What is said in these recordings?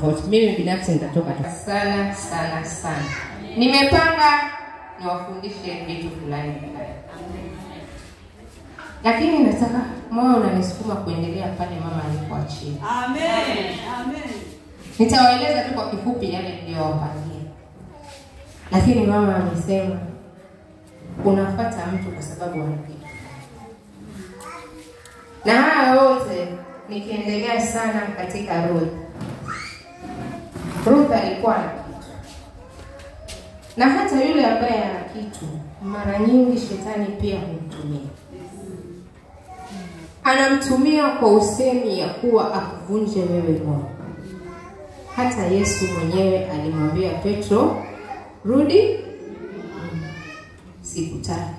Mimi binafsi nitatoka tu sana sana sana. Nimepanga niwafundishe vitu fulani fulani, lakini nataka moyo unanisukuma kuendelea pale mama alipoachia. Amen. Amen. Nitawaeleza tu kwa kifupi yale niliyowapangia, lakini mama amesema unafuata mtu kwa sababu ana kitu, na haya yote nikiendelea sana katika Ruth. Ruth alikuwa na kitu, na hata yule ambaye ana kitu, mara nyingi shetani pia humtumia anamtumia kwa usemi ya kuwa akuvunje wewe moyo. Hata Yesu mwenyewe alimwambia Petro, rudi, sikutaki.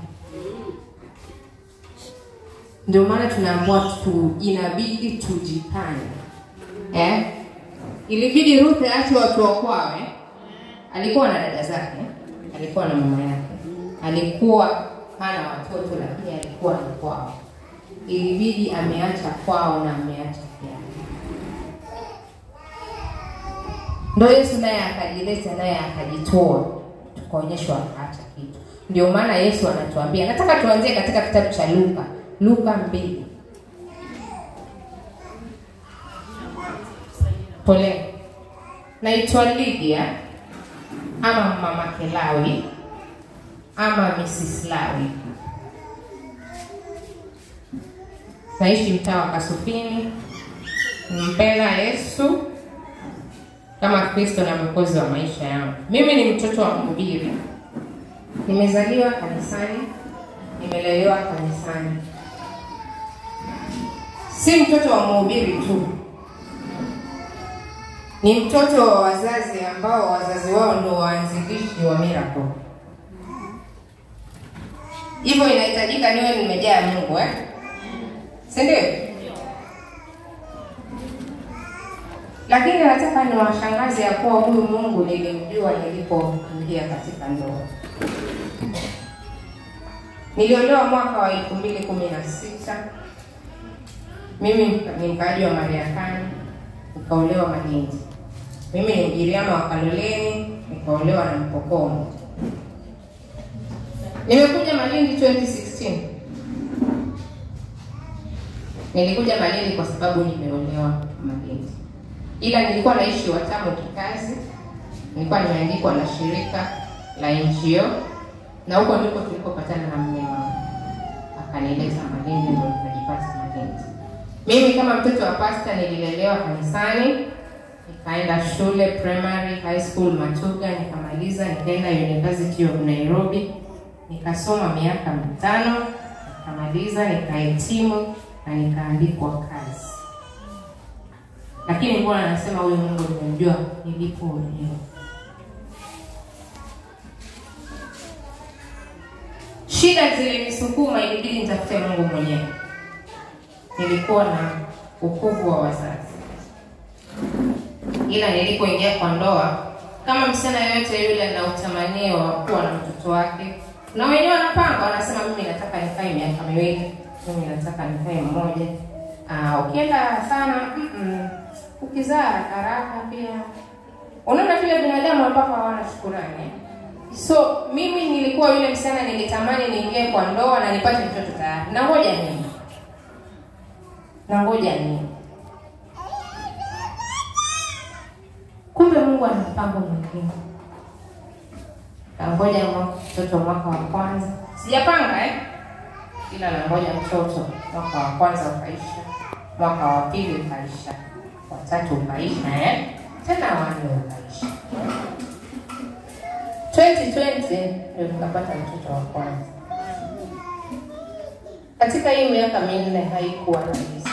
Ndio maana tunaambiwa tu, inabidi tujipange eh? Ilibidi Ruth aache watu wa kwao eh? Alikuwa na dada zake, alikuwa na mama yake, alikuwa hana watoto, lakini alikuwa ni kwao. Ilibidi ameacha kwao na ameacha pia Ndo Yesu naye akajileta naye akajitoa, tukaonyeshwa akaacha kitu. Ndio maana Yesu anatuambia, nataka tuanzie katika kitabu cha Luka, Luka mbili. Pole, naitwa Lydia ama mama Kelawi ama Mrs. Lawi, naishi mtaa wa Kasufini, mpenda Yesu kama Kristo na mwokozi wa maisha yangu. Mimi ni mtoto wa mhubiri, nimezaliwa kanisani, nimelelewa kanisani. Si mtoto wa mhubiri tu, ni mtoto wa wazazi ambao wazazi wao ndio waanzilishi wa miracle. Hivyo inahitajika niwe nimejaa Mungu eh? si ndio? lakini nataka niwashangaze ya kuwa huyu Mungu nilimjua nilipoingia katika ndoa. Niliolewa mwaka wa elfu mbili kumi na sita. Mimi ni mkaaji wa Mariakani, nikaolewa Malindi. Mimi ni Mgiriama wa Kaloleni, nikaolewa na Mpokomo. Nimekuja Malindi 2016. Nilikuja Malindi kwa sababu nimeolewa Malindi ila nilikuwa naishi Watamu kikazi, nilikuwa nimeandikwa na shirika la NGO na huko ndiko tulikopatana na mume wangu, akanileta Malindi, ndio nikajipata Malindi. Mimi kama mtoto wa pasta nililelewa kanisani, nikaenda shule primary, high school Matuga, nikamaliza, nikaenda University of Nairobi, nikasoma miaka mitano, nikamaliza, nikahitimu na nikaandikwa kazi lakini mbona anasema huyu Mungu nimemjua nilipoolewa. Shida zilinisukuma, ilibidi nitafute Mungu mwenyewe. Nilikuwa na ukuvu wa wazazi, ila nilipoingia kwa ndoa, kama msichana yoyote yule ana utamanio wa kuwa na mtoto wake, na wenyewe wanapanga, wanasema mimi nataka nikae miaka miwili, mimi nataka nikae mmoja. Ah, ukienda sana mm -mm ukizaa haraka haraka pia unaona vile binadamu ambao hawana shukurani. So mimi nilikuwa yule msichana, nilitamani niingie kwa ndoa na nipate mtoto tayari. Na ngoja nini, na ngoja nini, kumbe Mungu ana mpango mwingine. Nangoja mtoto mwaka wa kwanza, sijapanga eh, ila nangoja mtoto mwaka wa kwanza ukaisha, mwaka wa pili ukaisha watatu ukaisha eh? tena wanne ukaisha. 2020 ndio tukapata mtoto wa kwanza. Katika hii miaka minne haikuwa rahisi.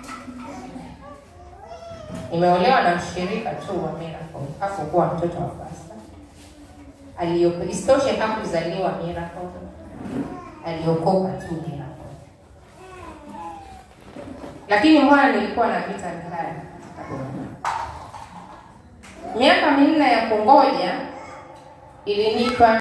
Nimeolewa na mshirika tu wa Miracle, hakukuwa mtoto wa pasta. Aliyoko isitoshe hakuzaliwa Miracle, aliokoka tu Miracle, lakini mbona nilikuwa napita mtaani miaka minne ya kungoja ilinipa